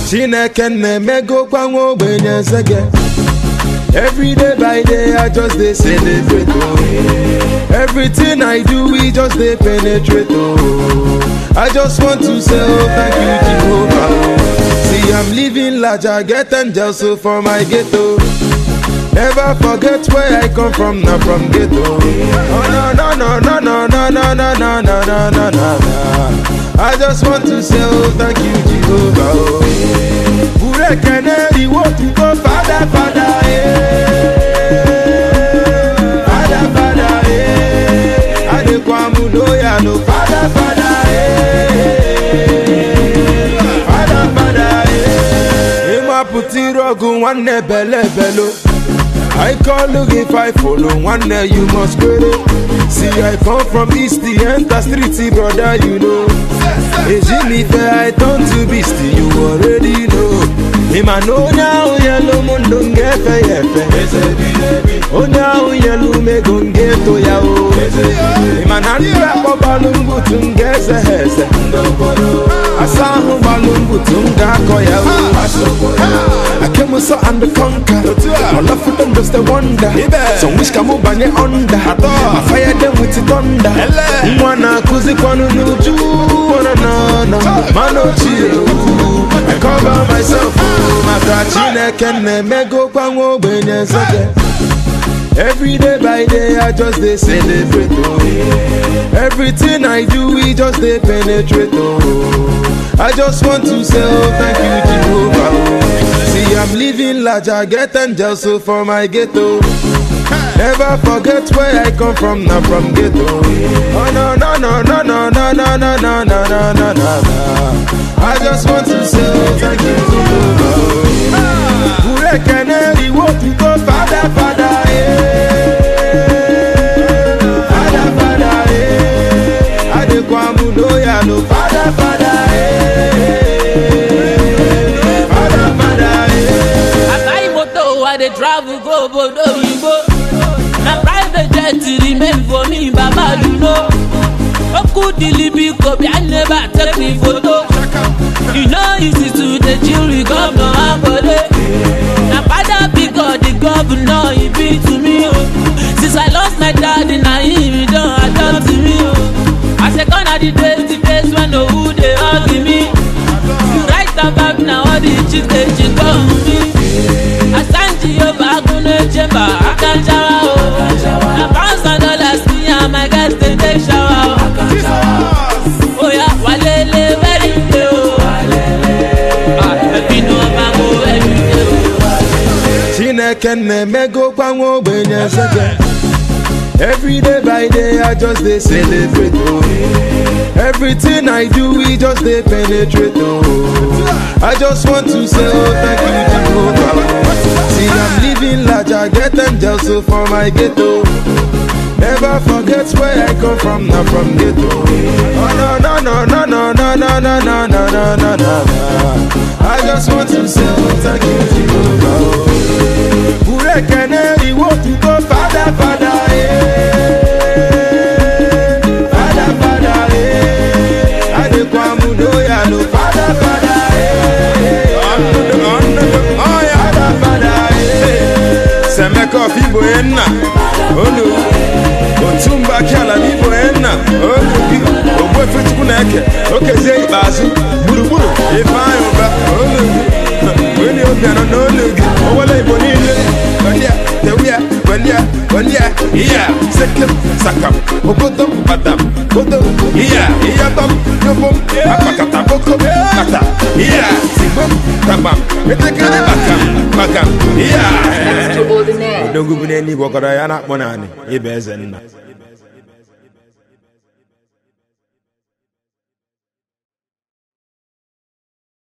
chineke na-emegokwa nwa ogbenye nsege every day by day i just dey celebrate oh everything i do we just dey penetrate oh i just want to say oh thank you jehovah oh see i'm living large i get angels so for my ghetto never forget where i come from na from ghetto oh no no no no no no no no no no no no no i just want to say oh thank you jehovah oh burekene iwo tuto fada fada eh fada fada eh adekwamu loya no fada fada eh fada fada eh ịmapụta iru ọgụ nwanne bele belo I call you if I follow one day you must query. See I come from east the enter street brother you know. Ejimi fair I turn to beast you already know. Him I know now yellow mundo ngefe yefe. Onya yellow me gonge to ya o. Him I nan rap balungu tungeze heze. Asahu balungu tunga koya o. I came so and conquer. My love for them just a wonder. Some wish can move bang it under. I fire them with the thunder. Mwana kuzi kwanu nuju. Wana na na. Mano chill. I cover myself. Maka chineke na-emego kwa nwa ogbenye nsege. Every day by day I just dey celebrate oh. Everything I do we just dey penetrate oh. I just want to say oh thank you Jehovah oh. See I'm living large I get angels so for my ghetto. Never forget where I come from na from ghetto. Oh no no no no no no no no no no no no no. I just want to say oh thank you Jehovah oh. Burekene iwo tuto fada fada eh. Fada fada eh. Adekwamu loya no fada fada eh. Fada fada eh. I buy motor, I dey travel go obodo oyibo. Na private jet remain for me, baba you know. Oku dilibi kobi, I never take me photo. You know easy to dey chill with governor Akode. Na father big God, the governor he be to me o. Since I lost my daddy, na him he don adopt me o. I say gone are the days, the days when no who dey hug me. You write about now all the chicks dey chick on me. Asanji Yoba Agunle Chamber, Akanjawa o. Na pounds and dollars me and my guys dey take shower o. Oya walele very day o. Ah, Ẹbí ni wọ́n máa ń wo every day o. Chineke na-emego kwa nwa ogbenye nsege Every day by day I just dey celebrate oh Everything I do we just dey penetrate oh I just want to say oh thank you Jehovah oh. See I'm living large I get angels so for my ghetto Never forget where I come from na from ghetto Oh no no no no no no no no no no no no no I just want to say oh thank you Jehovah oh Burekene iwo tuto fada fada eh Fada fada eh Adekwamu loya no fada fada eh Fada fada eh Semeko fibo enna olu otumba kiala fibo enna olu bi ogbe fetukwu na-eke okezie ikpeazụ gburugburu ifeanyị ụba olu gị onye obianọ n'olu gị owele igbo niile gbandia tewia gbandia gbandia iya sekem sakam ogodom batam godom iya iyatom yobom akpakata bokom kata iya sigbom tabam etekele bakam bakam iya Extraordinaire. odogwu bụ n'eluigwe ọkọrọ ya na-akpọ naanị ịba eze nna